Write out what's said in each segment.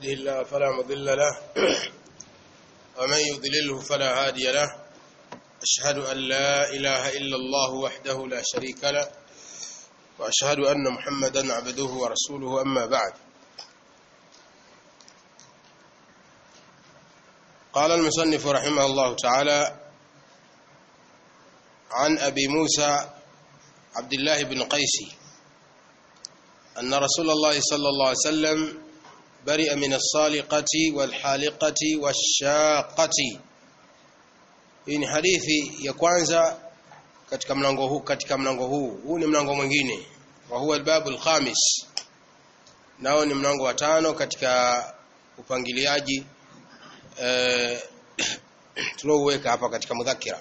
يهده الله فلا مضل له ومن يضلله فلا هادي له أشهد أن لا إله إلا الله وحده لا شريك له وأشهد أن محمدا عبده ورسوله أما بعد قال المصنف رحمه الله تعالى عن أبي موسى عبد الله بن قيس أن رسول الله صلى الله عليه وسلم برئ من الصالقة والحالقة والشاقة hii ni hadithi ya kwanza katika mlango huu katika mlango huu huu ni mlango mwingine wa huwa albabu alkhamis nao ni mlango wa tano katika upangiliaji eh, tulouweka hapa katika mudhakira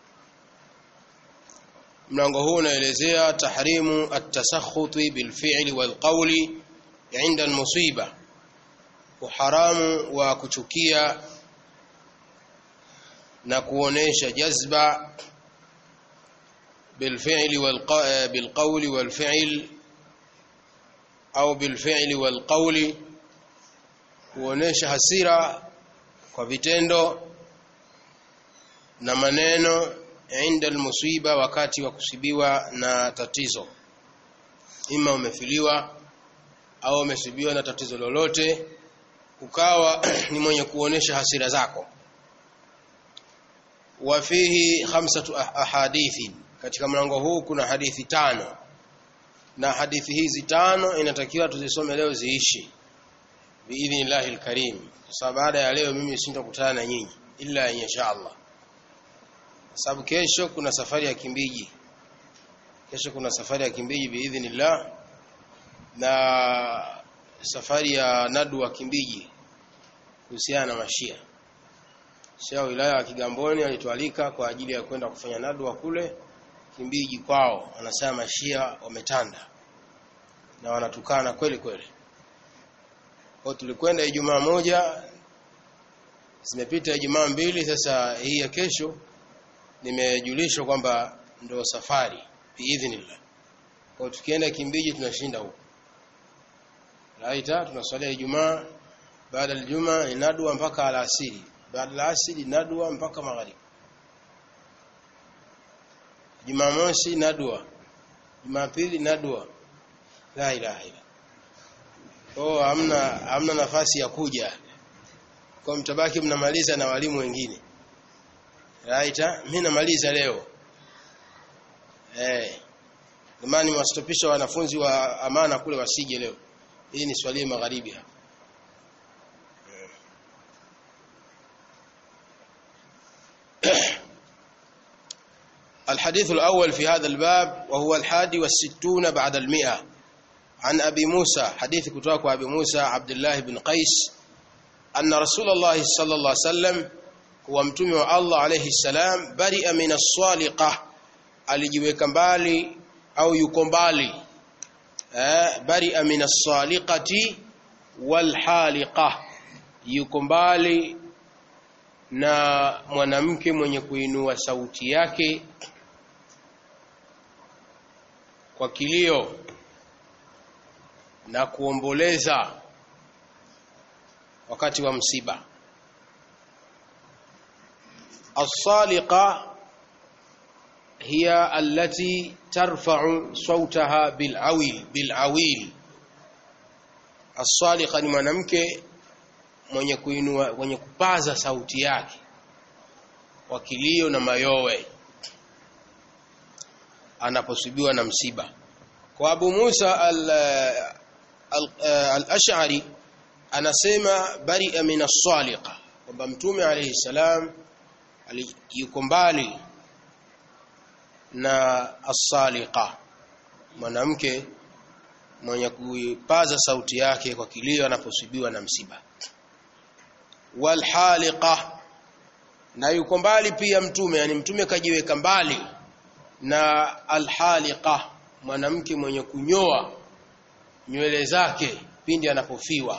mlango huu unaelezea tahrimu at-tasakhuti bilfi'li walqawli 'inda al-musiba uharamu wa kuchukia na kuonesha jazba bilfi'li bilqawli walfi'l au bilfi'li walqawli kuonesha hasira kwa vitendo na maneno inda almusiba wakati wa kusibiwa na tatizo ima umefiliwa au umesibiwa na tatizo lolote ukawa ni mwenye kuonesha hasira zako wa fihi khamsatu ahadithi katika mlango huu kuna hadithi tano na hadithi hizi tano inatakiwa tuzisome leo ziishi biidhnillahi alkarim sasa baada ya leo mimi sintakutana na nyinyi illa insha Allah sababu kesho kuna safari ya Kimbiji kesho kuna safari ya Kimbiji biidhnillah na safari ya Nadu wa Kimbiji kuhusiana na mashia Shia wilaya ya Kigamboni alitualika kwa ajili ya kwenda kufanya nadwa kule Kimbiji kwao wanasema mashia wametanda na wanatukana kweli kweli kwa tulikwenda Ijumaa moja zimepita Ijumaa mbili sasa hii ya kesho nimejulishwa kwamba ndio safari biidhnillah kwa tukienda Kimbiji tunashinda huko Laita tunaswalia Ijumaa baada ya Ijumaa inadua mpaka alasiri baada ya asiri nadua mpaka magharibi Jumamosi nadua Jumapili nadua la ilaha illa oh hamna hamna nafasi ya kuja kwa mtabaki mnamaliza na walimu wengine right mimi namaliza leo eh jamani mwastopisha wanafunzi wa amana kule wasije leo hii ni swali magharibi hapa الحديث الأول في هذا الباب وهو الحادي والستون بعد المئة عن أبي موسى حديث كتاك أبي موسى عبد الله بن قيس أن رسول الله صلى الله عليه وسلم هو متومي الله عليه السلام برئ من الصالقة alijiweka mbali au yuko mbali eh bari'a min as-saliqati wal haliqa yuko mbali na mwanamke mwenye kuinua sauti yake kwa kilio na kuomboleza wakati wa msiba as-saliqa hiya allati tarfa'u sautaha bil awil bil awil as-saliqa ni mwanamke mwenye kuinua mwenye kupaza sauti yake kwa kilio na mayowe anaposubiwa na msiba kwa Abu Musa al-Ash'ari anasema bari'a min as-saliqa kwamba mtume alayhi salam yuko mbali na as-saliqa mwanamke mwenye kupaza sauti yake kwa kilio anaposubiwa na msiba wal haliqa na yuko mbali pia mtume yani mtume kajiweka mbali na alhaliqa mwanamke mwenye kunyoa nywele zake pindi anapofiwa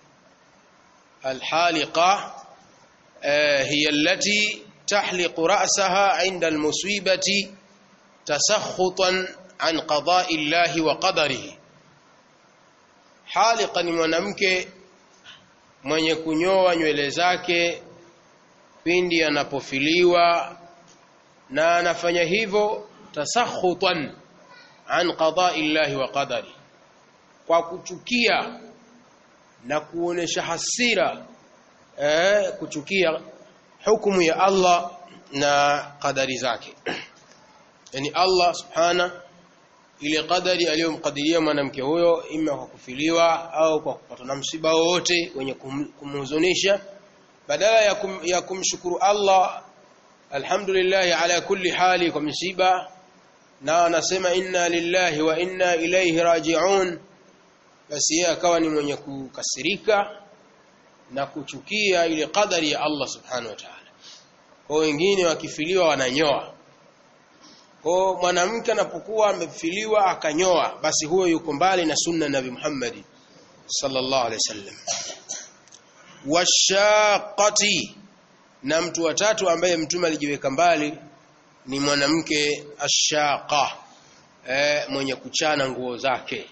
alhaliqa eh, hiya allati tahliqu ra'saha 'inda almusibati tasakhutan an qada'i llahi wa qadarihi haliqa ni mwanamke mwenye kunyoa nywele zake pindi anapofiliwa na anafanya hivyo tasakhutan an qada'i llahi wa qadari kwa kuchukia na kuonesha hasira eh, kuchukia hukumu ya Allah na qadari zake yani Allah subhana ile qadari aliyomkadiria mwanamke huyo ima kwa kufiliwa au kwa kupatwa na msiba wowote wenye kum, kumhuzunisha badala ya, kum, ya kumshukuru Allah alhamdulillah ala kulli hali kwa msiba na anasema inna lillahi wa inna ilayhi raji'un basi yeye akawa ni mwenye kukasirika na kuchukia ile qadari ya Allah subhanahu wa ta'ala kwa wengine wakifiliwa wananyoa kwa mwanamke anapokuwa amefiliwa akanyoa basi huyo yuko mbali na sunna nabi Muhammad sallallahu alaihi wasallam washaqati na mtu watatu ambaye mtume alijiweka mbali ni mwanamke ashaqa eh, mwenye kuchana nguo zake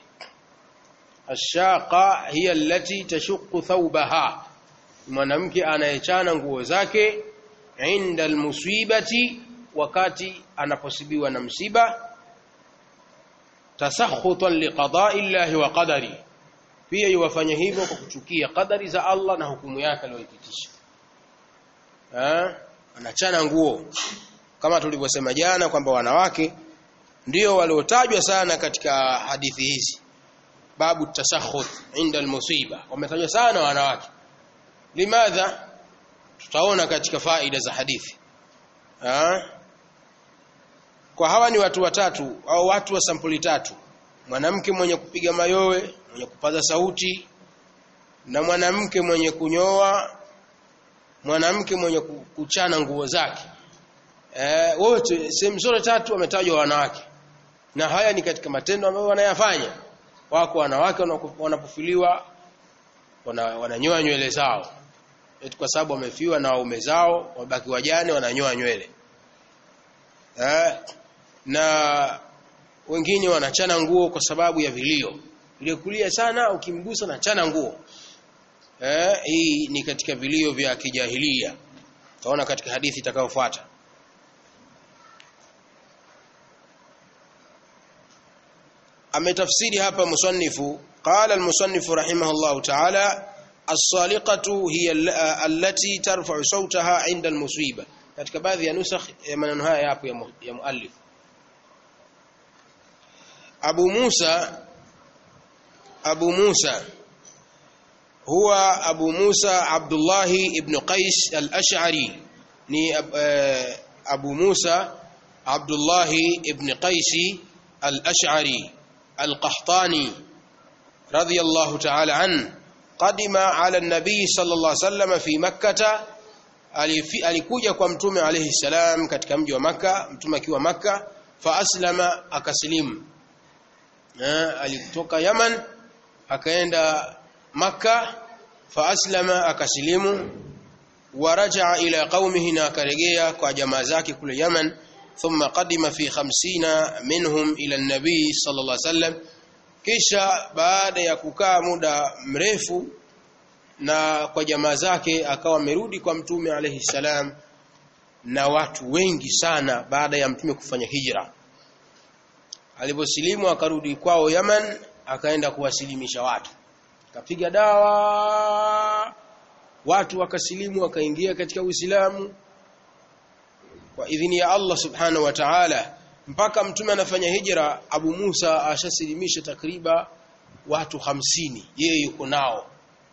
ashaqa hiya allati tashuqqu thawbaha mwanamke anayechana nguo zake inda almusibati wakati anaposibiwa na msiba tasakhutan liqada'i llahi wa qadari pia yuwafanya hivyo kwa kuchukia qadari za Allah na hukumu yake aliyoipitisha eh anachana nguo kama tulivyosema jana kwamba wanawake ndio waliotajwa sana katika hadithi hizi babu tasakhut inda almusiba wametajwa sana wanawake limadha tutaona katika faida za hadithi ha? kwa hawa ni watu watatu au watu wa sampuli tatu mwanamke mwenye kupiga mayowe mwenye kupaza sauti na mwanamke mwenye kunyoa mwanamke mwenye kuchana nguo zake eh wote sehemu zote tatu wametajwa wanawake na haya ni katika matendo ambayo wanayafanya wako wanawake wanapofiliwa wananyoa wana nywele zao eti kwa sababu wamefiwa na waume zao wabaki wajane wananyoa nywele eh na wengine wanachana nguo kwa sababu ya vilio ile kulia sana ukimgusa na chana nguo eh hii ni katika vilio vya kijahilia taona katika hadithi itakayofuata ametafsiri hapa musannifu qala almusannifu rahimahullahu ta'ala as-saliqatu hiya allati tarfa'u sawtaha 'inda al-musiba katika baadhi ya nusakh ya maneno haya yapo ya, mu, ya muallif Abu Musa Abu Musa huwa Abu Musa Abdullah ibn Qais al-Ash'ari ni uh, Abu Musa Abdullah ibn Qais al-Ash'ari al-Qahtani radiyallahu ta'ala an qadima ala an-nabi sallallahu alayhi wasallam fi makkah alikuja kwa mtume alayhi salam katika mji wa maka mtume akiwa maka fa aslama akasilimu alitoka Yaman akaenda maka fa aslama akasilimu waraja ila qaumihi na akarejea kwa jamaa zake kule Yaman thumma qadima fi 50 minhum ila an-nabi sallallahu alayhi wasallam kisha baada ya kukaa muda mrefu na kwa jamaa zake akawa amerudi kwa mtume alayhi salam na watu wengi sana baada ya mtume kufanya hijra aliposilimu akarudi kwao Yaman akaenda kuwasilimisha watu kapiga dawa watu wakasilimu wakaingia katika Uislamu kwa idhini ya Allah subhanahu wa ta'ala mpaka mtume anafanya hijra Abu Musa ashasilimisha takriba watu hamsini yeye yuko nao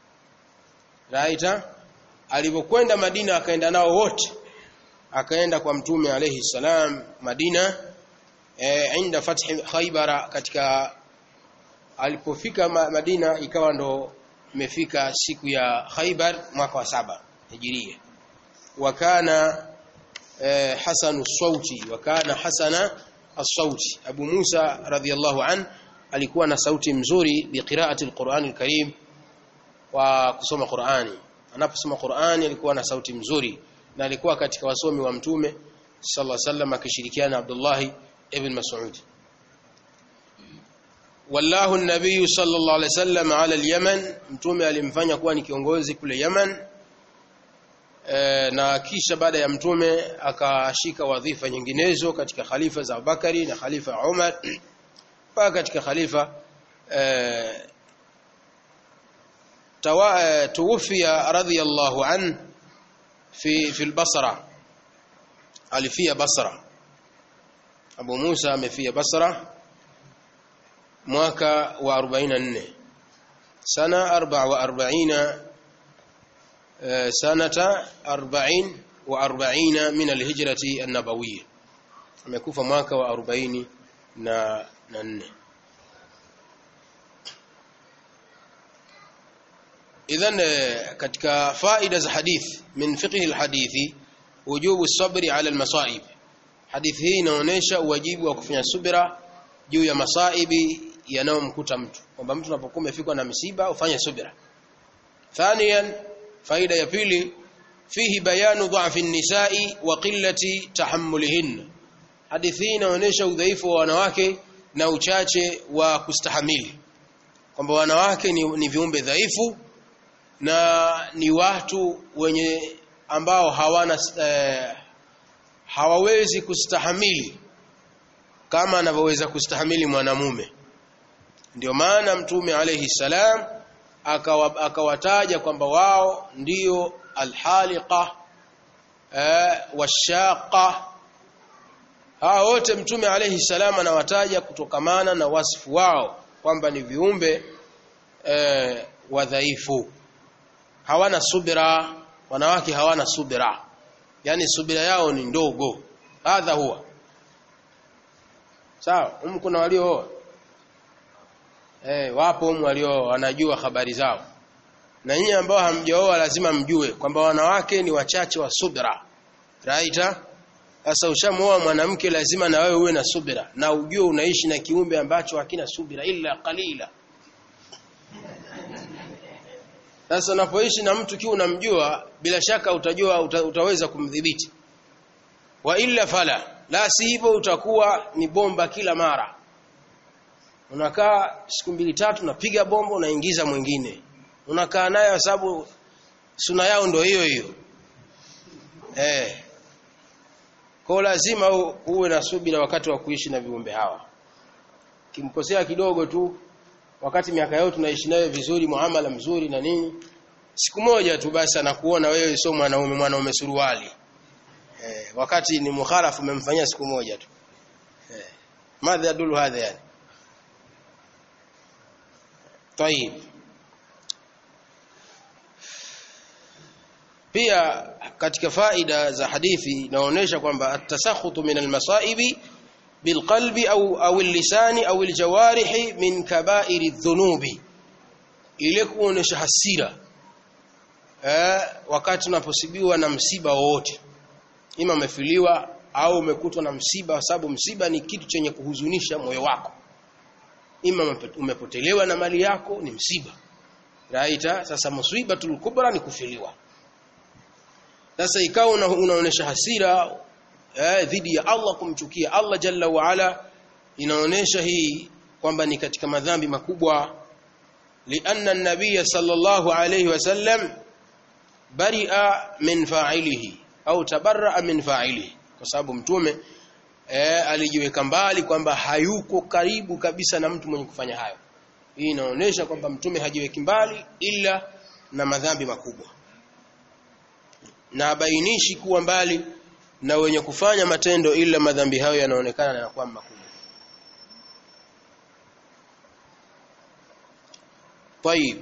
Raita alipokwenda Madina akaenda nao wote akaenda kwa mtume alayhi salam Madina e, inda fathi Khaybara katika alipofika Madina ikawa ndo imefika siku ya Khaybar mwaka wa saba Hijiria wakana e, hasanu sauti wakana hasana as-sauti Abu Musa radhiyallahu an alikuwa na sauti mzuri biqiraati al-Qur'an al-Karim wa kusoma Qur'ani anaposoma Qur'ani alikuwa na sauti mzuri na alikuwa katika wasomi wa mtume sallallahu alaihi wasallam akishirikiana na Abdullah ibn Mas'ud wallahu an-nabiy sallallahu alayhi wasallam ala al-Yaman mtume alimfanya kuwa ni kiongozi kule Yaman e, na kisha baada ya mtume akashika wadhifa nyinginezo katika khalifa za Abubakari na khalifa Umar mpaka katika khalifa e, tuwafia radhiyallahu an fi fi al-Basra alifia Basra Abu Musa amefia Basra mwaka wa 44 sana 44 sanata 40 wa 40 min alhijrati an-nabawiyya amekufa mwaka wa 40 na 4 idhan katika faida za hadith min fiqh alhadithi wujubu sabri ala almasaib hadithi hii inaonyesha uwajibu wa kufanya subira juu ya masaibi yanayomkuta mtu kwamba mtu unapokuwa umefikwa na msiba ufanye subira thaniyan faida ya pili fihi bayanu dha'fi an-nisa'i wa qillati tahammulihin hadithi hii inaonyesha udhaifu wa wanawake na uchache wa kustahamili kwamba wanawake ni, ni viumbe dhaifu na ni watu wenye ambao hawana eh, hawawezi kustahamili kama anavyoweza kustahamili mwanamume ndio maana mtume alayhi salam akawataja aka kwamba wao ndio alhaliqa eh, washaqa hawa wote mtume alayhi salam anawataja kutokamana na wasifu wao kwamba ni viumbe eh, wadhaifu hawana subira wanawake hawana subira yani subira yao ni ndogo hadha huwa sawa um kuna waliooa eh wapo um walio wanajua habari zao na nyinyi ambao hamjaoa lazima mjue kwamba wanawake ni wachache wa subira raita sasa ushamuoa mwanamke lazima na wewe uwe na subira na ujue unaishi na kiumbe ambacho hakina subira illa qalila sasa unapoishi na mtu kiu unamjua bila shaka utajua uta, utaweza kumdhibiti wa illa fala la si hivyo utakuwa ni bomba kila mara unakaa siku mbili tatu unapiga bomba unaingiza mwingine unakaa naye kwa sababu suna yao ndio hiyo hiyo eh kwa lazima uwe na subira wakati wa kuishi na viumbe hawa kimkosea kidogo tu wakati miaka yote tunaishi nayo vizuri muamala mzuri na nini siku moja tu basi anakuona wewe sio mwanaume mwanaume suruali eh, wakati ni mukhalafu umemfanyia siku moja tu eh, madha yadulu hadha yani طيب pia katika faida za hadithi inaonyesha kwamba at-tasakhutu min al-masaibi bilqalbi au au lisani au aljawarihi min kaba'iri dhunubi ile kuonesha hasira eh, wakati unaposibiwa na msiba wowote ima umefiliwa au umekutwa na msiba kwa sababu msiba ni kitu chenye kuhuzunisha moyo wako ima umepotelewa na mali yako ni msiba raita sasa musibatul kubra ni kufiliwa sasa ikawa una, unaonesha hasira eh, dhidi ya Allah kumchukia Allah jalla wa ala inaonesha hii kwamba ni katika madhambi makubwa lianna an-nabiy sallallahu alayhi wasallam bari'a min fa'ilihi au tabarra'a min fa'ilihi kwa sababu mtume eh, alijiweka mbali kwamba hayuko karibu kabisa na mtu mwenye kufanya hayo hii inaonesha kwamba mtume hajiweki mbali ila na madhambi makubwa na bainishi kuwa mbali na wenye kufanya matendo ila madhambi hayo yanaonekana na yanakuwa makubwa طيب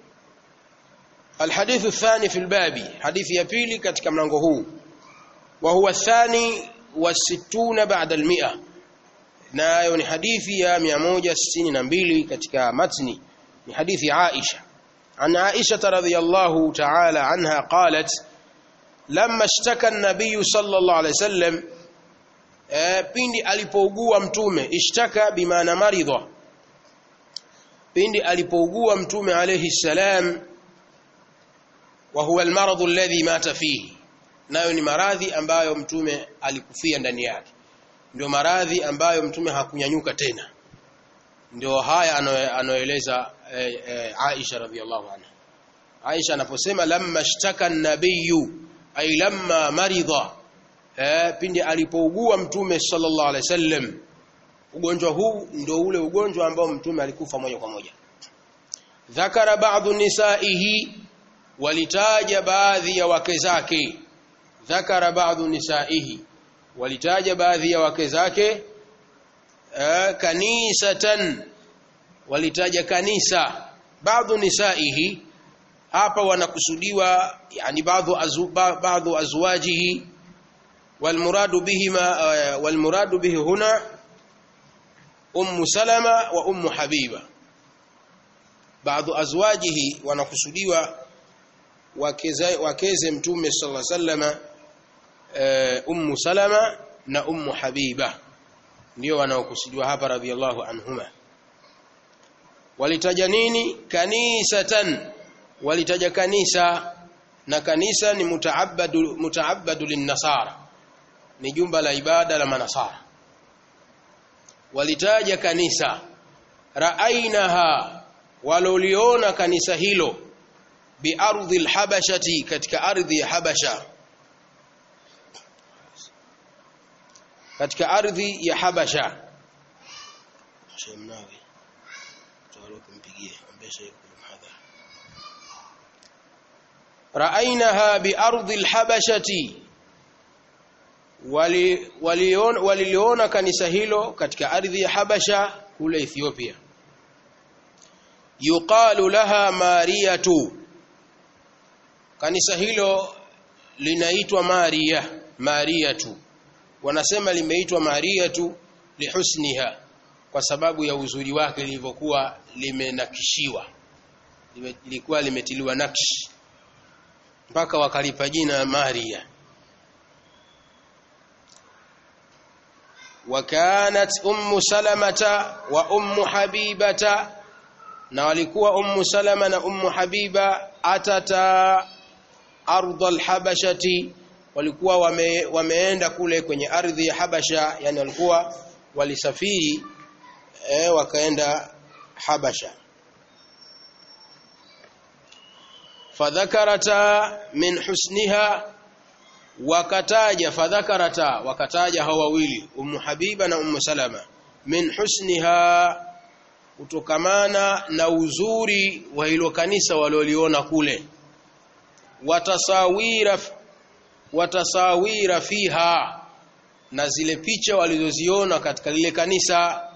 الحديث الثاني في الباب حديث ya pili katika mlango huu وهو الثاني والستون بعد المئة nayo ni hadithi ya 162 katika matni ni hadithi Aisha عن عائشة رضي الله تعالى عنها قالت لما اشتكى النبي صلى الله عليه وسلم pindi alipougua mtume ishtaka bimaana maridha pindi alipougua mtume alayhi salam wa huwa almarad alladhi mata fihi nayo ni maradhi ambayo mtume alikufia ndani yake ndio maradhi ambayo mtume hakunyanyuka tena ndio haya anaoeleza e, e, Aisha radhiallahu anha Aisha anaposema lamma shtaka an-nabiyyu ay lamma maridha eh, pindi alipougua mtume sallallahu alaihi wasallam ugonjwa huu ndio ule ugonjwa ambao mtume alikufa moja kwa moja dhakara ba'dhu nisaihi walitaja baadhi ya wake zake dhakara ba'dhu nisaihi walitaja baadhi ya wake zake eh, kanisatan walitaja kanisa baadhi nisaihi hapa wanakusudiwa yani baadhi azu, baadhi azwajihi والمراد بهما والمراد به هنا أم سلمة وأم حبيبة بعض أزواجه wanakusudiwa wakeze mtume sallallahu alaihi wasallam ummu salama na ummu habiba ndio wanaokusudiwa hapa radhiallahu anhuma walitaja nini kanisatan walitaja kanisa na kanisa ni mutaabbadu mutaabbadu linnasara ni jumba la ibada la manasara walitaja kanisa raainaha waloliona kanisa hilo biardhi alhabashati katika ardhi ya habasha katika ardhi ya habasha shemnawi kumpigie ambesha raainaha biardhi alhabashati waliona wali kanisa hilo katika ardhi ya Habasha kule Ethiopia yuqalu laha mariyatu kanisa hilo linaitwa Maria Mariyatu wanasema limeitwa Mariyatu lihusniha kwa sababu ya uzuri wake lilivyokuwa limenakishiwa lilikuwa limetiliwa nakshi mpaka wakalipa jina Maria وكانت أم سلمة وأم حبيبة na walikuwa ummu salama na ummu habiba atata ardh alhabashati walikuwa wame, wameenda kule kwenye ardhi ya habasha yani walikuwa walisafiri eh, wakaenda habasha fadhakarata min husniha wakataja fadhakarata wakataja hao wawili ummu habiba na ummu salama min husniha kutokamana na uzuri wa hilo kanisa walioliona kule watasawira watasawira fiha na zile picha walizoziona katika lile kanisa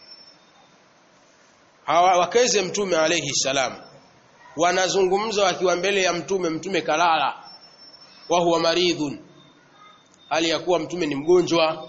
hawa wakeze mtume alayhi salam wanazungumza wakiwa mbele ya mtume mtume kalala wa huwa maridhun hali ya kuwa mtume ni mgonjwa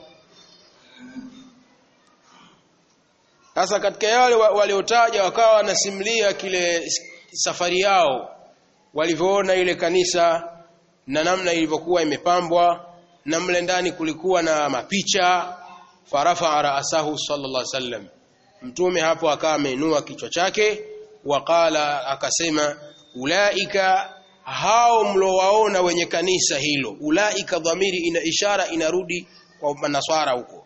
sasa katika yale waliotaja wakawa wanasimulia kile safari yao walivyoona ile kanisa na namna ilivyokuwa imepambwa na mle ndani kulikuwa na mapicha farafa raasahu sallallahu alaihi wasallam mtume hapo akawa ameinua kichwa chake waqala akasema ulaika hao mlowaona wenye kanisa hilo ulaika dhamiri ina ishara inarudi kwa manaswara huko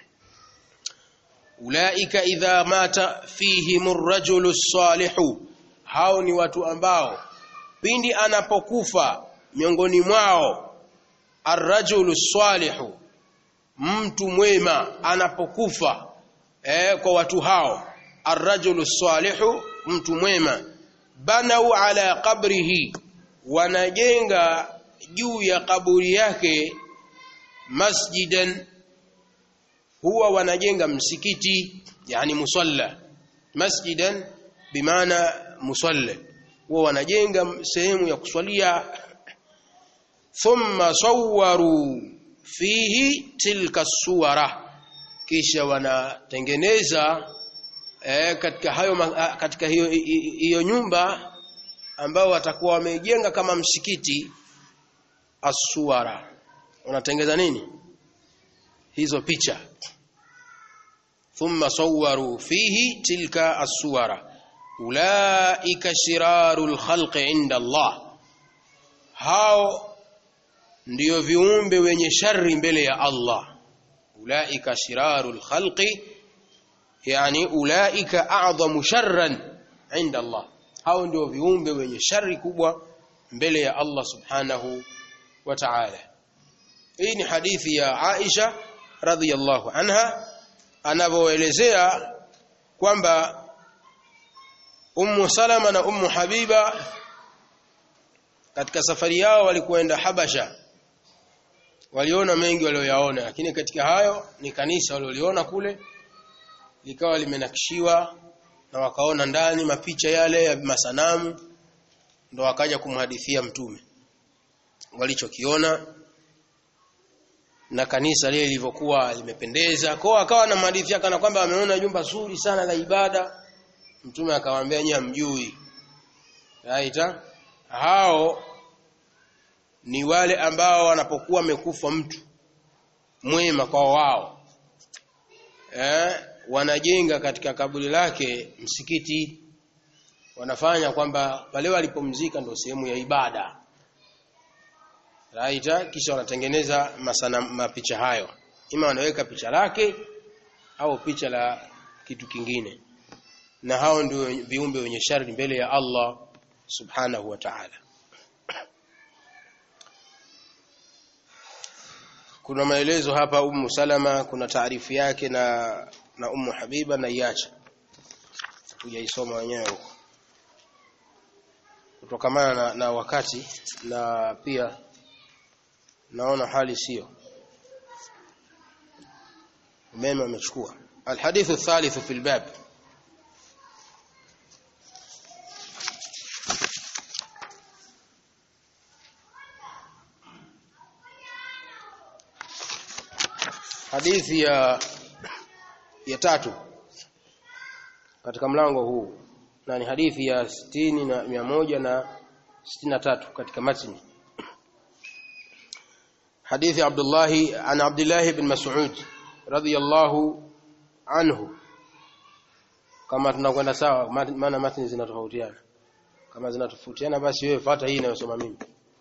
ulaika idha mata fihim ar-rajulu salihu hao ni watu ambao pindi anapokufa miongoni mwao ar-rajulu salihu mtu mwema anapokufa eh, kwa watu hao ar-rajulu salihu mtu mwema banau ala qabrihi wanajenga juu ya kaburi yake masjidan huwa wanajenga msikiti yani musalla masjidan bimaana musalla huwa wanajenga sehemu ya kuswalia thumma sawwaru fihi tilka suwara kisha wanatengeneza eh, katika hayo katika hiyo hiyo nyumba ambao watakuwa wamejenga kama msikiti asuwara wanatengeneza nini hizo picha thumma sawwaru fihi tilka as-suwara ulaika shirarul khalqi inda Allah hao ndiyo viumbe wenye shari mbele ya Allah ulaika shirarul khalqi yani ulaika a'dhamu sharran inda Allah hao ndio viumbe wenye shari kubwa mbele ya Allah subhanahu wa ta'ala hii ni hadithi ya Aisha radhiyallahu anha anavyoelezea kwamba Ummu Salama na Ummu Habiba katika safari yao walikuenda Habasha waliona mengi walioyaona lakini katika hayo ni kanisa walioliona kule likawa limenakishiwa na wakaona ndani mapicha yale ya masanamu ndo wakaja kumhadithia mtume walichokiona na kanisa lile lilivyokuwa limependeza kwao akawa na hadithi kana kwamba ameona jumba zuri sana la ibada mtume akawaambia nyinyi mjui aita hao ni wale ambao wanapokuwa amekufa mtu mwema kwa wao eh wanajenga katika kaburi lake msikiti wanafanya kwamba pale walipomzika ndio sehemu ya ibada Raita kisha wanatengeneza masana mapicha hayo. Ima wanaweka picha lake au picha la kitu kingine. Na hao ndio viumbe wenye shari mbele ya Allah Subhanahu wa Ta'ala. Kuna maelezo hapa Ummu Salama, kuna taarifu yake na na Ummu Habiba na iacha. Kujaisoma wenyewe huko. Kutokamana na, na wakati na pia naona hali sio umeme umechukua alhadithu thalithu fil bab hadithi ya ya tatu katika mlango huu na ni hadithi ya 60 na 100 na 63 katika matni حديث عبد الله عن عبد الله بن مسعود رضي الله عنه kama tunakwenda sawa maana matni zinatofautiana kama zinatofautiana basi wewe fuata hii inayosoma mimi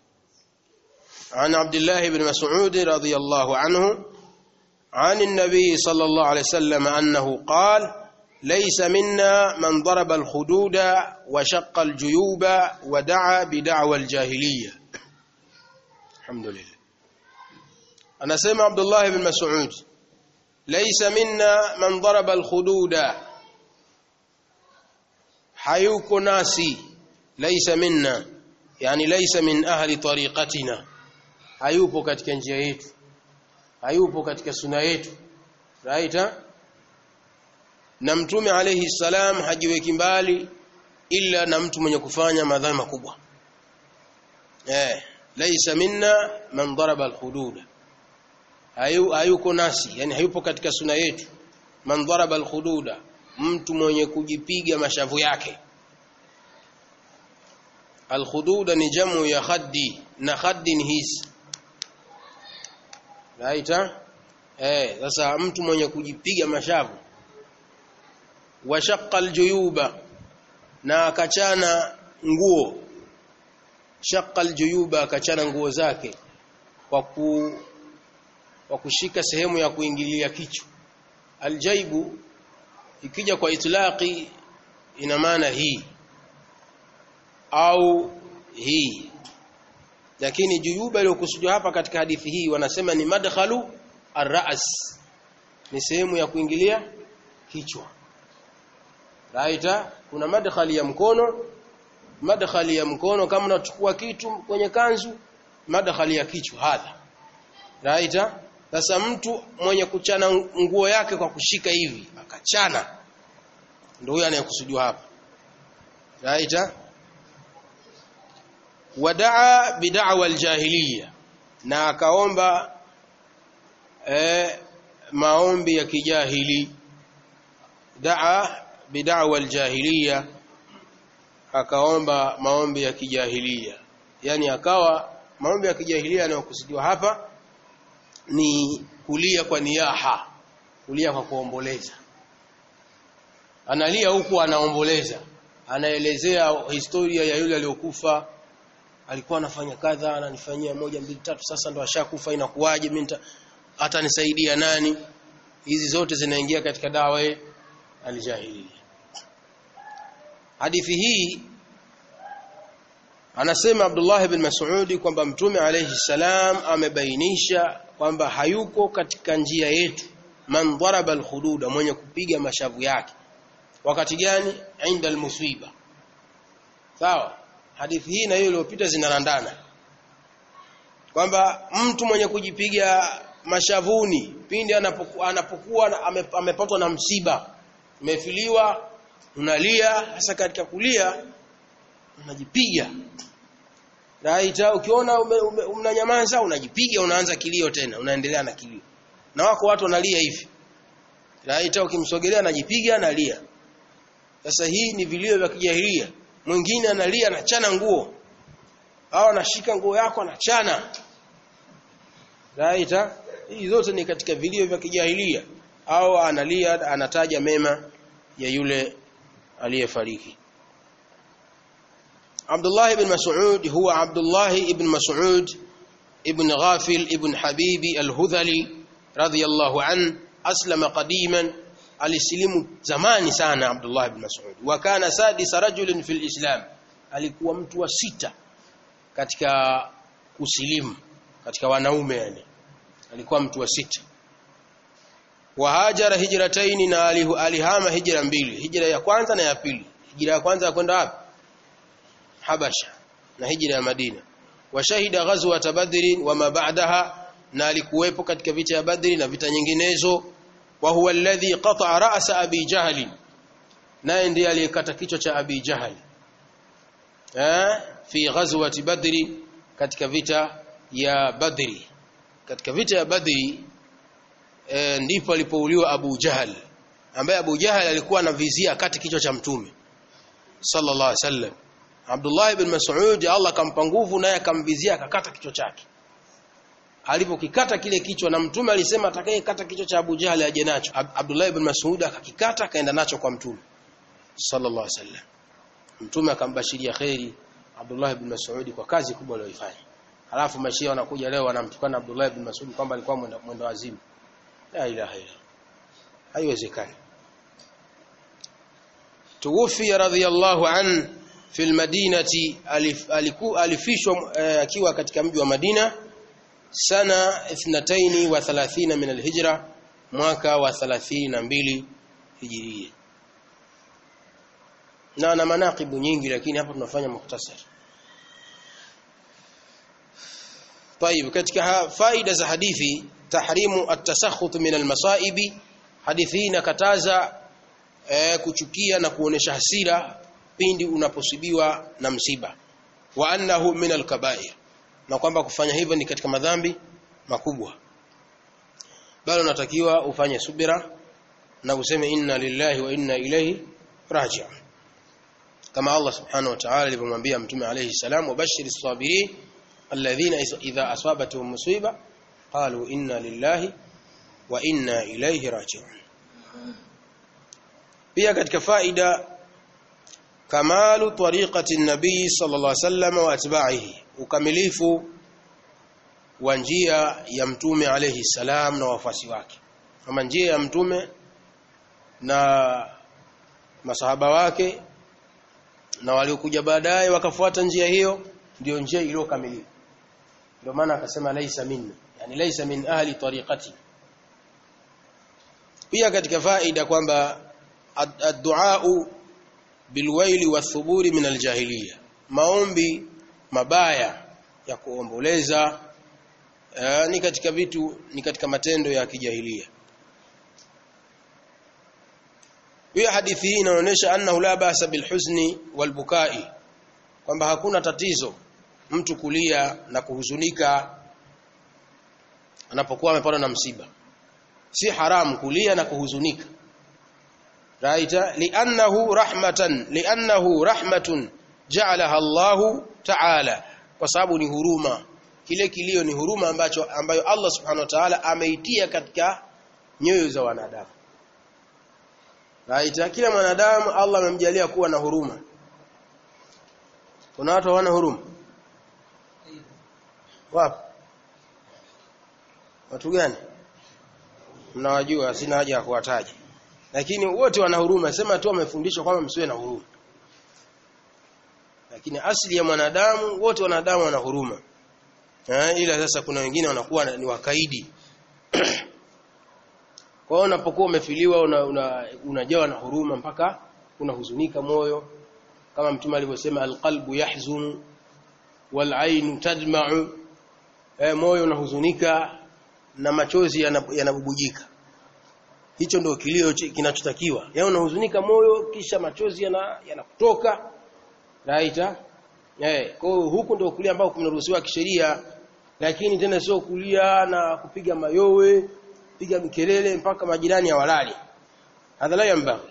عن عبد الله بن مسعود رضي الله عنه عن النبي صلى الله عليه وسلم أنه قال ليس منا من ضرب الخدود وشق الجيوب ودعا بدعوى الجاهلية الحمد لله anasema Abdullah ibn Mas'ud laysa minna man daraba al-khududa hayuko nasi laysa minna yani laysa min ahli tariqatina hayupo katika njia yetu hayupo katika suna yetu right na mtume alayhi salam hajiweki mbali illa na mtu mwenye kufanya madhambi makubwa eh laysa minna man daraba al-khududa hayu hayuko nasi yani hayupo katika suna yetu man daraba alkhududa mtu mwenye kujipiga mashavu yake alkhududa ni jamu ya khaddi na khaddi ni hizi raita eh sasa mtu mwenye kujipiga mashavu washaqqa aljuyuba na akachana nguo shaqqa aljuyuba akachana nguo zake kwa ku wa kushika sehemu ya kuingilia kichwa aljaibu ikija kwa itlaqi ina maana hii au hii lakini juyuba iliyokusudiwa hapa katika hadithi hii wanasema ni madkhalu arras ni sehemu ya kuingilia kichwa raita kuna madkhali ya mkono madkhali ya mkono kama unachukua kitu kwenye kanzu madkhali ya kichwa hadha raita sasa mtu mwenye kuchana nguo yake kwa kushika hivi akachana ndio huyo anayekusudiwa hapa raita wadaa bid'awa aljahiliya na akaomba eh, maombi ya kijahili daa bid'awa aljahiliya akaomba maombi ya kijahiliya yani akawa maombi ya kijahiliya yanayokusudiwa hapa ni kulia kwa niyaha kulia kwa kuomboleza analia huku anaomboleza anaelezea historia ya yule aliyokufa alikuwa anafanya kadha ananifanyia moja mbili tatu sasa ndo ashakufa inakuwaje mimi hata nisaidia nani hizi zote zinaingia katika dawa aljahiliya hadithi hii anasema Abdullah ibn Mas'ud kwamba mtume alayhi salam amebainisha kwamba hayuko katika njia yetu man daraba alhududa mwenye kupiga mashavu yake wakati gani inda almusiba sawa hadithi hii na hiyo iliyopita zinarandana kwamba mtu mwenye kujipiga mashavuni pindi anapokuwa, anapokuwa ame, amepatwa na msiba umefiliwa unalia hasa katika kulia unajipiga Raita ukiona unanyamaza unajipiga unaanza kilio tena unaendelea na kilio. Na wako watu wanalia hivi. Raita ukimsogelea anajipiga analia. Sasa hii ni vilio vya kijahilia. Mwingine analia anachana nguo. Au anashika nguo yako anachana. Raita hii zote ni katika vilio vya kijahilia au analia anataja mema ya yule aliyefariki. عبد الله بن مسعود هو عبد الله بن مسعود ابن غافل ابن حبيب الهذلي رضي الله عنه أسلم قديما alisilimu zamani sana Abdullah ibn Mas'ud wa kana sadisa rajulin fil Islam alikuwa mtu wa sita katika kusilimu katika wanaume yani alikuwa mtu wa sita wa hajara hijrataini na alihama hijra mbili hijra ya kwanza na ya pili hijra ya kwanza ya kwenda wapi Habasha na hijra ya Madina washahida ghazwat Badr wa ma ba'daha na alikuwepo katika vita ya Badri na vita nyinginezo wa huwa alladhi qata'a ra'sa Abi Jahl naye ndiye aliyekata kichwa cha Abi Jahl eh fi ghazwat Badri katika vita ya Badri katika vita ya Badri e, ndipo alipouliwa Abu Jahl ambaye Abu Jahl alikuwa anavizia kati kichwa cha mtume sallallahu alaihi wasallam Abdullah ibn Mas'ud Allah kampa nguvu naye akamvizia akakata kichwa chake. Alipokikata kile kichwa na mtume alisema atakayekata kichwa cha Abu Jahl aje nacho. Ab Abdullah ibn Mas'ud akakikata akaenda nacho kwa mtume sallallahu alaihi wasallam. Mtume akambashiria khairi Abdullah ibn Mas'ud kwa kazi kubwa aliyoifanya. Halafu mashia wanakuja leo wanamtukana Abdullah ibn Mas'ud kwamba alikuwa mwenda, mwenda wazimu. La ilaha illa. Haiwezekani. Tuwfi radhiyallahu anhu fi almadinati alifishwa akiwa katika mji wa Madina sana 32 min alhijra mwaka wa 32 hijiria na na manaqibu nyingi lakini hapa tunafanya mukhtasar طيب katika faida za hadithi tahrimu at-tasakhut min al-masaibi hadithi inakataza eh, kuchukia na kuonesha hasira pindi unaposibiwa na msiba wa annahu min al-kaba'ir na kwamba kufanya hivyo ni katika madhambi makubwa bali unatakiwa ufanye subira na useme inna lillahi wa inna ilayhi raji'un kama Allah subhanahu wa ta'ala alivyomwambia mtume alayhi salam wabashiris sabirin alladhina idha asabatuhum musiba qalu inna lillahi wa inna ilayhi raji'un pia katika faida kamalu tariqati nabii sallallahu alaihi wasallam wa atba'ihi ukamilifu wa njia ya mtume alayhi salam na wafuasi wake kama njia ya mtume na masahaba wake na waliokuja baadaye wakafuata njia hiyo ndio njia iliyokamilika ndio maana akasema laisa minna yani laisa min ahli tariqati pia katika faida kwamba ad-du'a bilwaili wathuburi min aljahiliya maombi mabaya ya kuomboleza uh, ni katika vitu ni katika matendo ya kijahilia pia hadithi hii inaonyesha annahu la basa bilhuzni walbukai kwamba hakuna tatizo mtu kulia na kuhuzunika anapokuwa amepatwa na msiba si haramu kulia na kuhuzunika raita li'annahu rahmatan li'annahu rahmatun ja'alaha Allahu ta'ala kwa sababu ni huruma kile kilio ni huruma ambacho ambayo Allah subhanahu wa ta'ala ameitia katika nyoyo za wanadamu raita kila mwanadamu Allah amemjalia kuwa na huruma kuna watu hawana huruma wapi watu gani mnawajua sina haja ya kuwataja lakini wote wana huruma sema tu wamefundishwa kwamba msiwe na huruma lakini asili ya mwanadamu wote wanadamu wana huruma eh, ila sasa kuna wengine wanakuwa ni wakaidi kwa hiyo unapokuwa umefiliwa unajawa una, una na huruma mpaka unahuzunika moyo kama mtume alivyosema alqalbu yahzunu walainu tadma'u eh, moyo unahuzunika na machozi yanabubujika yana hicho ndio kilio kinachotakiwa yaani unahuzunika moyo kisha machozi yanakutoka yana raita eh kwa huku ndio kulia ambao kunaruhusiwa kisheria lakini tena sio kulia na kupiga mayowe piga mikelele mpaka majirani hawalali hadha la yambaghi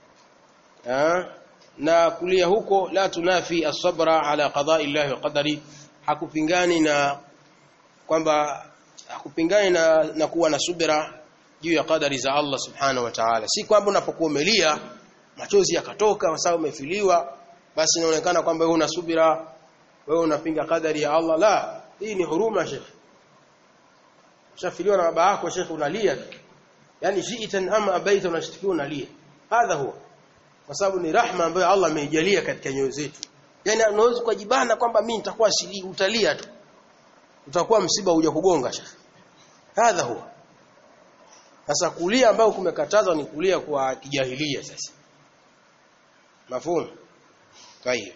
na kulia huko la tunafi as-sabra ala qada'i Allah wa qadari hakupingani na kwamba hakupingani na, na kuwa na subira juu ya kadari za Allah subhanahu wa ta'ala si kwamba unapokuwa umelia machozi yakatoka kwa sababu umefiliwa basi inaonekana kwamba wewe una subira wewe unapinga kadari ya Allah la hii ni huruma shekhi ushafiliwa na baba yako shekhi unalia yani shiitan ama abaita unashtikiwa unalia hadha huwa kwa sababu ni rahma ambayo Allah ameijalia katika nyoyo zetu yani unaweza kujibana kwamba mimi nitakuwa sili utalia tu utakuwa msiba huja kugonga shekhi hadha huwa sasa kulia ambao kumekatazwa ni kulia kwa kijahilia sasa mafhumu طيب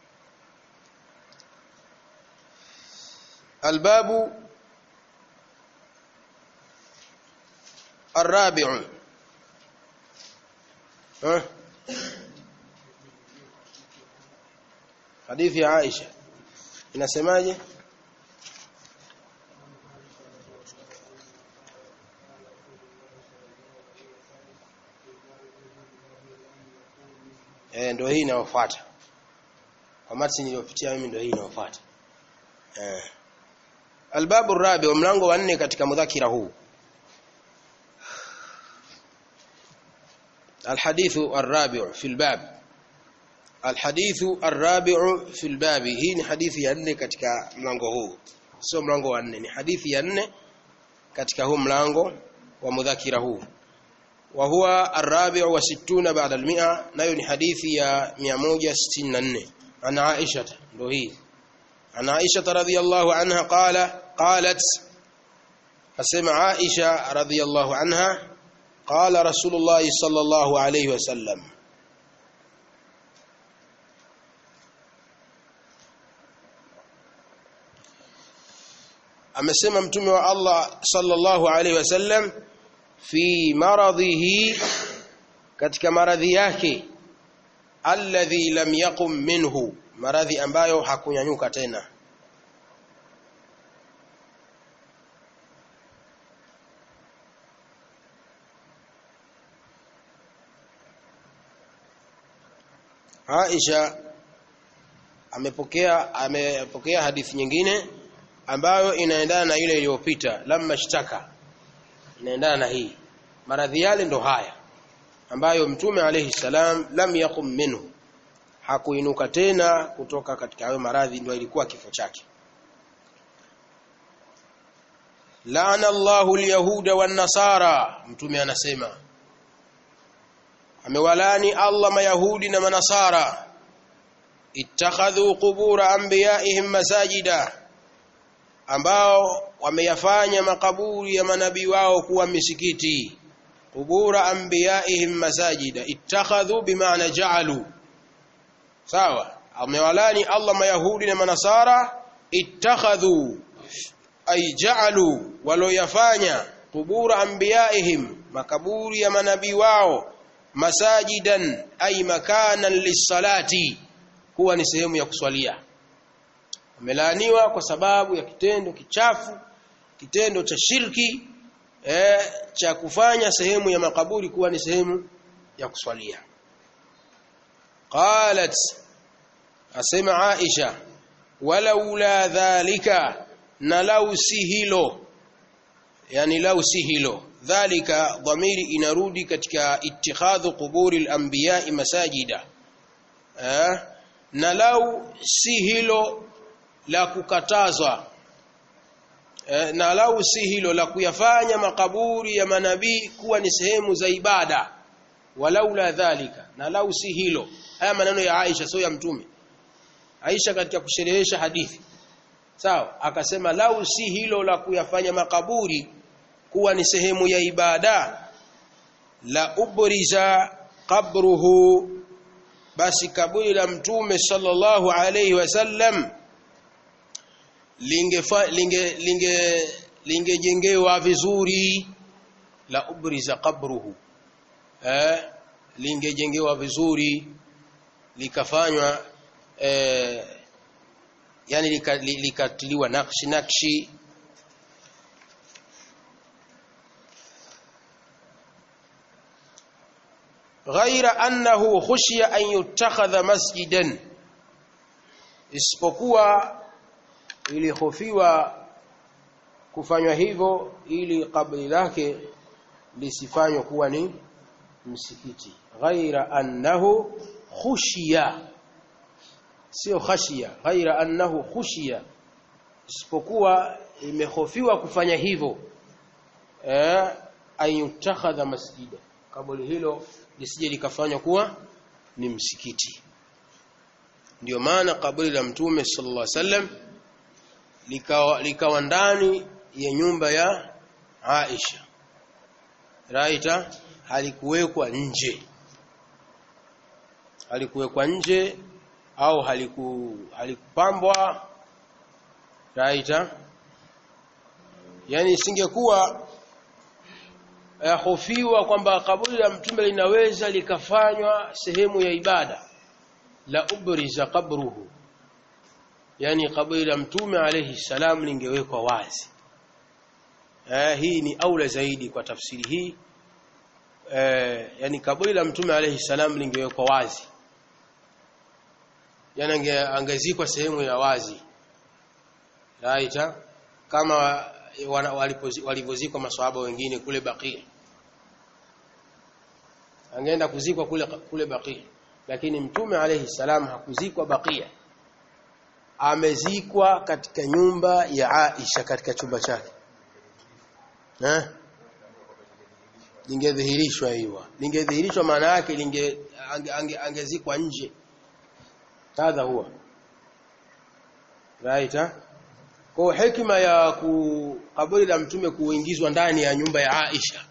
الباب الرابع ها حديث عائشة inasemaje eh ndio hii inayofuata kwa matsi niliyopitia mimi ndio hii inayofuata eh albabu rabi wa mlango wa nne katika mudhakira huu الحديث الرابع في الباب الحديث الرابع في الباب hii ni hadithi ya nne katika mlango huu sio mlango wa nne ni hadithi ya nne katika huu mlango wa mudhakira huu وهو الرابع والستون بعد المئة nayo ni hadithi ya 164 عن عائشة ndio hii عن عائشة رضي الله عنها قال قالت فسمع عائشة رضي الله عنها قال رسول الله صلى الله عليه وسلم amesema mtume wa Allah sallallahu alaihi wasallam fi maradhihi katika maradhi yake alladhi lam yaqum minhu maradhi ambayo hakunyanyuka tena Aisha amepokea amepokea hadithi nyingine ambayo inaendana na ile iliyopita lamma shtaka inaendana na hii maradhi yale ndo haya ambayo mtume alayhi salam lam yaqum minhu hakuinuka tena kutoka katika hayo maradhi ndio ilikuwa kifo chake laana Allahu alyahuda wan nasara mtume anasema amewalani Allah mayahudi na manasara ittakhadhu qubura anbiyaihim masajida ambao wameyafanya makaburi ya manabii wao kuwa misikiti qubura anbiyaihim masajida ittakhadhu bimaana ja'alu sawa amewalani Allah mayahudi na manasara ittakhadhu ay ja'alu waloyafanya qubura anbiyaihim makaburi ya manabii wao masajidan ay makanan lisalati kuwa ni sehemu ya kuswalia amelaaniwa kwa sababu ya kitendo kichafu kitendo cha shirki eh, cha kufanya sehemu ya makaburi kuwa ni sehemu ya kuswalia qalat asema Aisha walaula dhalika na lau si hilo yani lau si hilo dhalika dhamiri inarudi katika ittikhadhu quburi al-anbiya masajida eh, na lau si hilo la kukatazwa eh, na lau si hilo la kuyafanya makaburi ya manabii kuwa ni sehemu za ibada walaula dhalika na lau si hilo haya maneno ya Aisha sio ya mtume Aisha katika kusherehesha hadithi sawa akasema lau si hilo la kuyafanya makaburi kuwa ni sehemu ya ibada la ubriza qabruhu basi kaburi la mtume sallallahu alayhi wasallam lingefa linge linge lingejengewa vizuri la ubriza qabruhu eh lingejengewa vizuri likafanywa eh, yani likatiliwa lika nakshi nakshi ghaira annahu khushiya an yutakhadha masjidan isipokuwa ilihofiwa kufanywa hivyo ili kabri lake lisifanywe kuwa ni msikiti ghaira annahu khushiya sio khashia ghaira annahu khushiya isipokuwa imehofiwa kufanya hivyo eh ayutakhadha masjida kaburi hilo lisije likafanywa kuwa ni msikiti ndio maana kaburi la mtume sallallahu alaihi wasallam likawa likawa ndani ya nyumba ya Aisha raita halikuwekwa nje halikuwekwa nje au haliku halikupambwa raita yani isingekuwa yahofiwa kwamba kaburi la mtume linaweza likafanywa sehemu ya ibada la ubriza qabruhu yani kaburi la mtume alayhi salam lingewekwa wazi eh, hii ni aula zaidi kwa tafsiri hii eh, yani kaburi la mtume alayhi salam lingewekwa wazi yani ange, angezikwa sehemu ya wazi raita kama walivyozikwa maswahaba wengine kule Baqi angeenda kuzikwa kule kule Baqi lakini mtume alayhi salam hakuzikwa Baqia amezikwa katika nyumba ya Aisha katika chumba chake eh lingedhihirishwa hiyo lingedhihirishwa maana yake linge angezikwa ange, nje hadha huwa right eh? kwa hekima ya ku kaburi la mtume kuingizwa ndani ya nyumba ya Aisha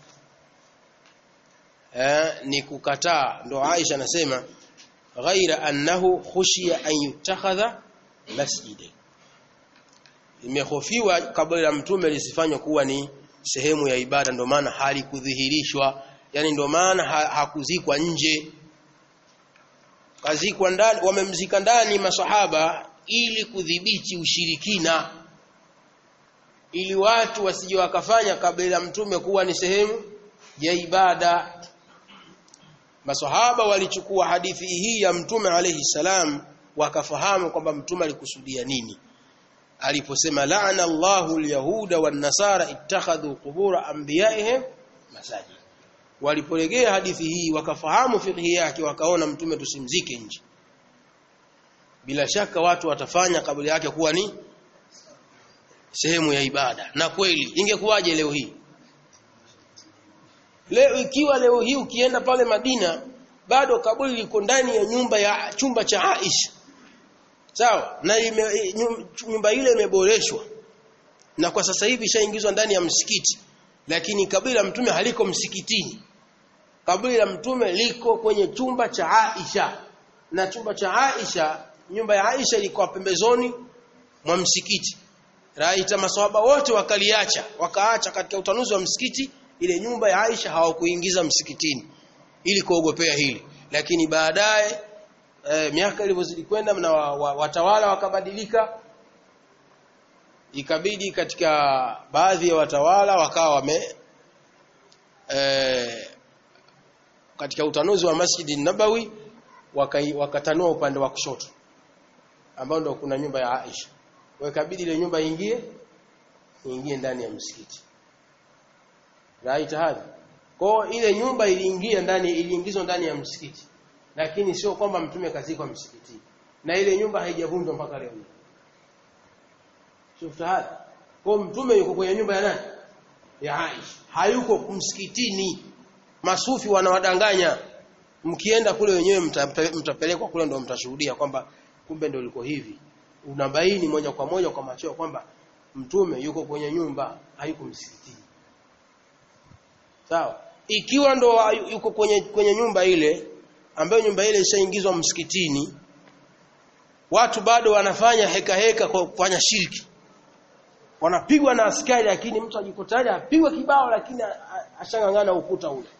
eh, ni kukataa ndo Aisha anasema ghaira annahu khushiya an yutakhadha masjida imehofiwa kaburi la mtume lisifanywe kuwa ni sehemu ya ibada ndo maana halikudhihirishwa yani ndo maana ha, hakuzikwa nje kazikwa ndani wamemzika ndani masahaba ili kudhibiti ushirikina ili watu wasije wakafanya kabla la mtume kuwa ni sehemu ya ibada masahaba walichukua hadithi hii ya mtume alayhi salam wakafahamu kwamba mtume alikusudia nini aliposema la'ana Allahu al-yahuda wan-nasara ittakhadhu qubur anbiya'ihim masajid walipolegea hadithi hii wakafahamu fiqhi yake wakaona mtume tusimzike nje bila shaka watu watafanya kabla yake kuwa ni sehemu ya ibada na kweli ingekuwaje leo hii leo ikiwa leo hii ukienda pale Madina bado kaburi liko ndani ya nyumba ya chumba cha Aisha sawa na ime, nyumba ile imeboreshwa na kwa sasa hivi ishaingizwa ndani ya msikiti lakini kaburi la mtume haliko msikitini kaburi la mtume liko kwenye chumba cha Aisha na chumba cha Aisha nyumba ya Aisha ilikuwa pembezoni mwa msikiti raita maswahaba wote wakaliacha wakaacha katika utanuzi wa msikiti ile nyumba ya Aisha hawakuingiza msikitini ili kuogopea hili lakini baadaye e, miaka ilivyozidi kwenda na wa, wa, watawala wakabadilika ikabidi katika baadhi ya watawala wakawa wame e, katika utanuzi wa Masjidi Nabawi wakatanua waka upande wa kushoto ambao ndio kuna nyumba ya Aisha wakabidi ile nyumba ingie ingie ndani ya msikiti right hadhi kwa ile nyumba iliingia ndani iliingizwa ndani ya msikiti lakini sio kwamba mtume kazikwa msikitini na ile nyumba haijavunjwa mpaka leo shufta hadhi kwa mtume yuko kwenye nyumba ya nani ya Aisha hayuko msikitini masufi wanawadanganya mkienda kule wenyewe mtape- mtapelekwa kule ndio mtashuhudia kwamba kumbe ndio liko hivi unabaini moja kwa moja kwa macho kwamba mtume yuko kwenye nyumba hayuko msikitini sawa ikiwa ndo yuko kwenye kwenye nyumba ile ambayo nyumba ile ishaingizwa msikitini watu bado wanafanya heka heka kwa kufanya shirki wanapigwa na askari lakini mtu ajikutaja apigwa kibao lakini a- a- ashangangana ukuta ule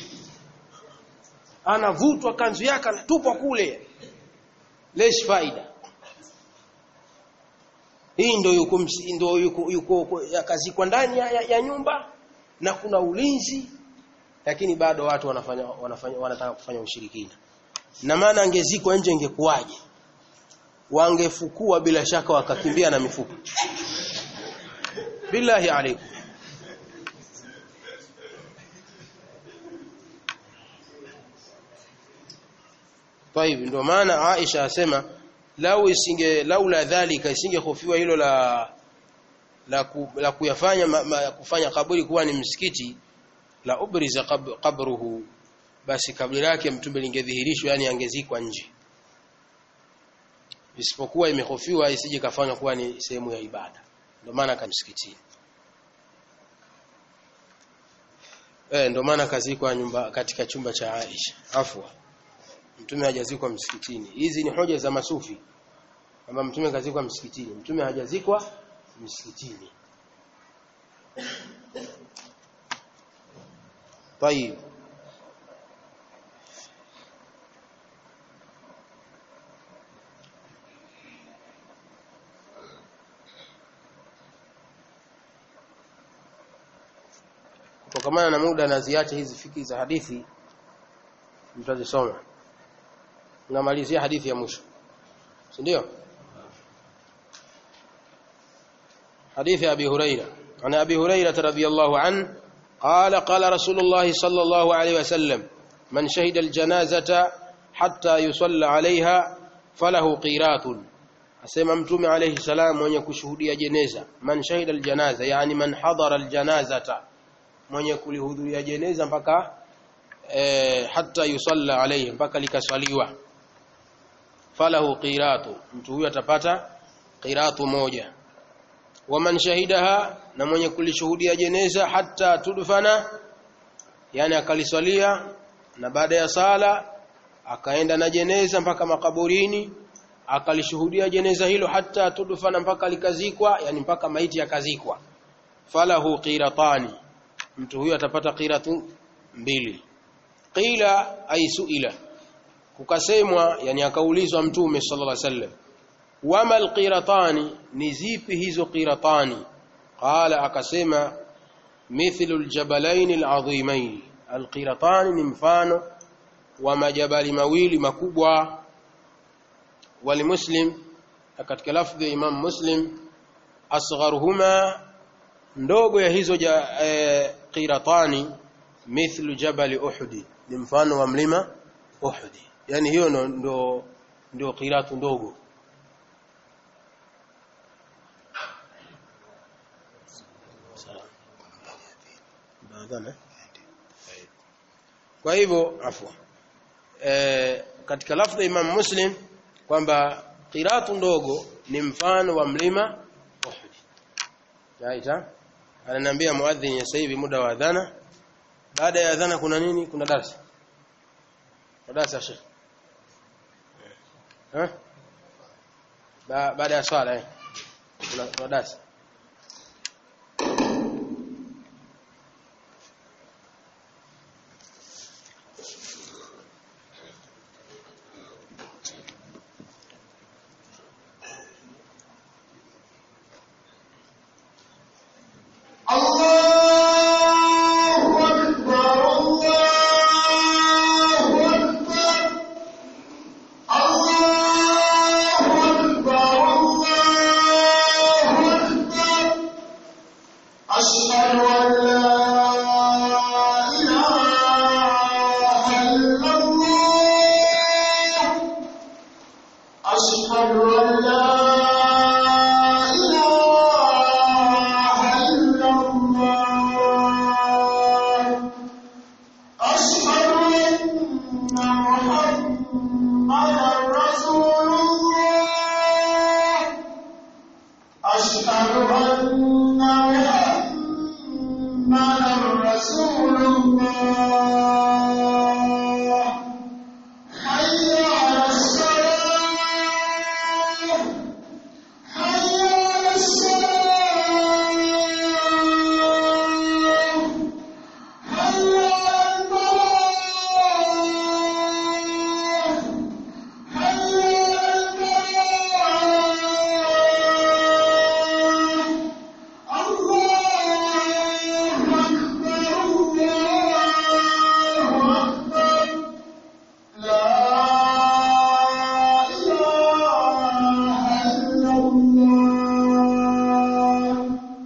anavutwa kanzu yake anatupwa kule lesh faida hii ndio yuko msi- ndio yuko, yuko yakazikwa ndani ya, ya, ya nyumba na kuna ulinzi lakini bado watu wanafanya wanafanya wanataka kufanya ushirikina na maana angezikwa nje ingekuwaje wangefukua bila shaka wakakimbia na mifupa billahi alaikum طيب ndio maana Aisha asema lau isinge laula dhalika isingehofiwa hilo la la, ku, la kuyafanya ma, ma, kufanya kaburi kuwa ni msikiti la ubriza qab, qabruhu basi kaburi lake mtume lingedhihirishwa yani angezikwa nje isipokuwa imehofiwa isije kafanywa kuwa ni sehemu ya ibada ndio maana kamsikitini eh ndio maana kazikwa nyumba katika chumba cha Aisha afwa mtume hajazikwa msikitini hizi ni hoja za masufi kwamba mtume kazikwa msikitini mtume hajazikwa msikitini طيب kutokamana na muda naziacha hizi fiki za hadithi mtazisoma namalizia hadithi ya mwisho si ndio حديث أبي هريرة عن أبي هريرة رضي الله عنه قال قال رسول الله صلى الله عليه وسلم من شهد الجنازة حتى يصلى عليها فله قيراط أسمى متوم عليه السلام من يكشهدي جنازة من شهد الجنازة يعني من حضر الجنازة من يكل هذو جنازة mpaka eh, hatta yusalla alayhi mpaka likaswaliwa falahu qiratu mtu huyo atapata qiratu moja waman shahidaha na mwenye kulishuhudia jeneza hatta tudfana yani akaliswalia na baada ya sala akaenda na jeneza mpaka makaburini akalishuhudia jeneza hilo hatta tudfana mpaka likazikwa yani mpaka maiti yakazikwa falahu qiratani mtu huyo atapata qiratu mbili qila ay suila kukasemwa yani akaulizwa mtume sallallahu alaihi wasallam wama alqiratani ni zipi hizo qiratani qala akasema mithlu aljabalain alazimain alqiratani ni mfano wa majabali mawili makubwa walimuslim katika lafdhi ya imam muslim asgharuhuma ndogo ya hizo ja, eh, qiratani mithlu jabal uhud ni mfano wa mlima uhud yani hiyo ndo ndo, ndo qiratu ndogo Baadhana. Kwa hivyo afwa. E, katika lafdhi Imam Muslim kwamba qiratu ndogo ni mfano wa mlima Uhud. Yaita ananiambia muadhin sasa hivi muda wa adhana. Baada ya adhana kuna nini? Kuna darasa. Kuna darasa Sheikh. Eh? Ba, baada ya swala eh. Kuna, kuna darasa. الله أكبر الله أكبر الله أكبر الله أكبر أن محمدا رسول الله حي على الصلاة حي على الصلاة حي على الفلاح حي على الفلاح الله أكبر الله أكبر لا إله إلا الله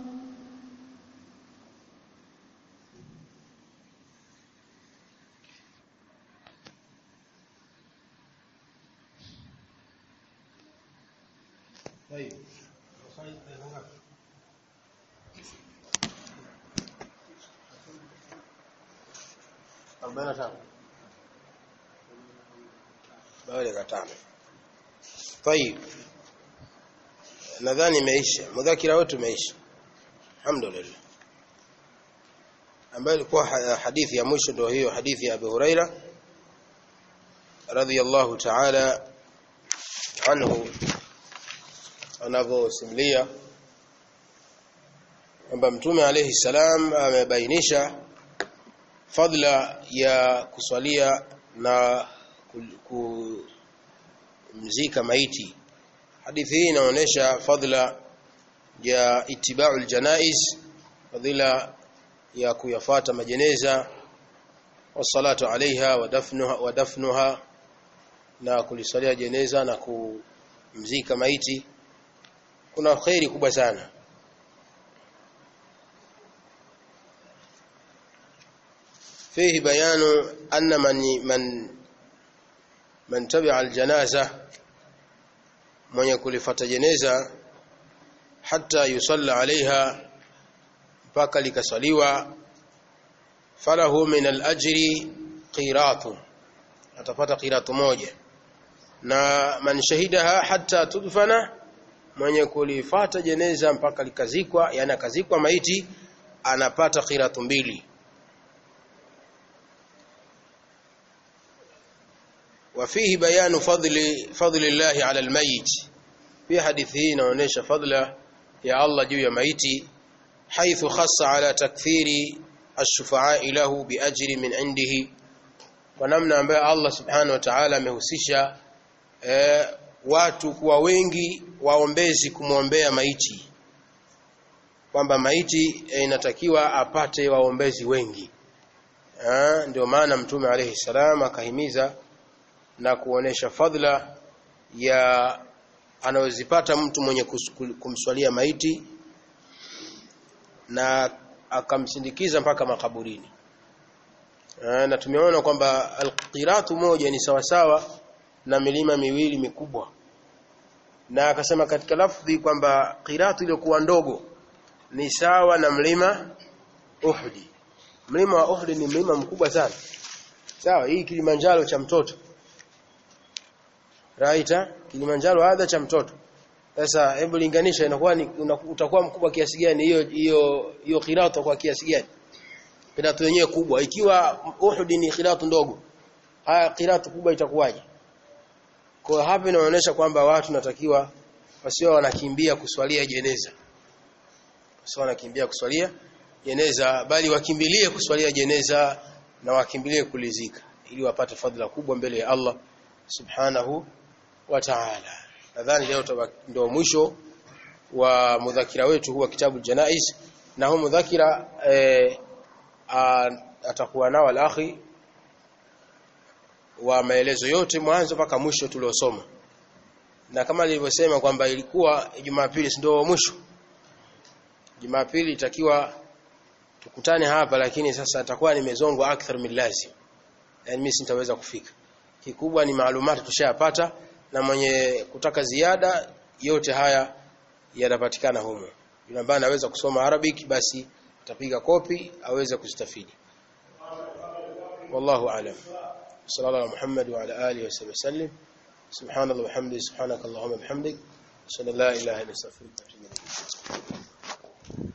طيب arobaini na tano baada ya tano طيب nadhani imeisha mudhakira wetu umeisha alhamdulillah ambayo ilikuwa ha- hadithi ya mwisho ndio hiyo hadithi ya Abu Huraira radhiyallahu ta'ala anhu anavyosimulia kwamba mtume alayhi salam amebainisha fadla ya kuswalia na ku- kumzika maiti hadithi hii inaonyesha fadla ya itibau aljanaiz fadhila ya kuyafata majeneza wasalatu alaiha wa dafnuha, wa dafnuha na kulisalia jeneza na kumzika maiti kuna khairi kubwa sana فيه بيان أن من من من تبع الجنازة من يكون لفت جنازة حتى يصلى عليها mpaka likasaliwa falahu min al-ajri qiratu atapata qiratu moja na man shahidaha hatta tudfana mwenye kulifata jeneza mpaka likazikwa yani akazikwa maiti anapata qiratu mbili وفيه بيان فضل فضل الله على الميت في حديث hii inaonyesha fadla ya Allah juu ya maiti حيث خص على تكثير الشفعاء له بأجر من عنده ونمنا ambaye Allah subhanahu wa ta'ala amehusisha eh, watu kuwa wengi waombezi kumwombea maiti kwamba maiti eh, inatakiwa apate waombezi wengi eh, ndio maana mtume alayhi salam akahimiza na kuonesha fadhila ya anayozipata mtu mwenye kus- kumswalia maiti na akamsindikiza mpaka makaburini Eh, na tumeona kwamba alqiratu moja ni sawasawa na milima miwili mikubwa na akasema katika lafdhi kwamba qiratu iliyokuwa ndogo ni sawa na mlima Uhudi mlima wa Uhudi ni mlima mkubwa sana sawa hii Kilimanjaro cha mtoto raita Kilimanjaro hadha cha mtoto sasa hebu linganisha inakuwa ni una- utakuwa mkubwa kiasi gani hiyo hiyo hiyo qiratu kwa kiasi gani qiratu yenyewe kubwa ikiwa Uhud ni qiratu ndogo haya qiratu kubwa itakuwaje kwa hiyo hapa inaonyesha kwamba watu natakiwa wasio wanakimbia kuswalia jeneza wasio wanakimbia kuswalia jeneza bali wakimbilie kuswalia jeneza na wakimbilie kulizika ili wapate fadhila kubwa mbele ya Allah subhanahu wa ta'ala nadhani leo tuba- ndio mwisho wa mudhakira wetu huwa kitabu janaiz na huu mudhakira eh, a- atakuwa nao al-akhi wa maelezo yote mwanzo mpaka mwisho tuliosoma na kama nilivyosema kwamba ilikuwa Jumapili si ndio mwisho Jumapili itakiwa tukutane hapa lakini sasa atakuwa nimezongwa akthar min lazim yani mimi sitaweza kufika kikubwa ni maalumati tushayapata na mwenye kutaka ziada yote haya yanapatikana humo yule ambaye anaweza kusoma Arabic basi atapiga kopi aweze kustafidi wallahu aalam sallallahu ala muhammad wa ala alihi wa sahbihi sallim subhanallah wa bihamdihi subhanakallahumma bihamdik ashhadu an la ilaha illa anta astaghfiruka wa atubu ilayk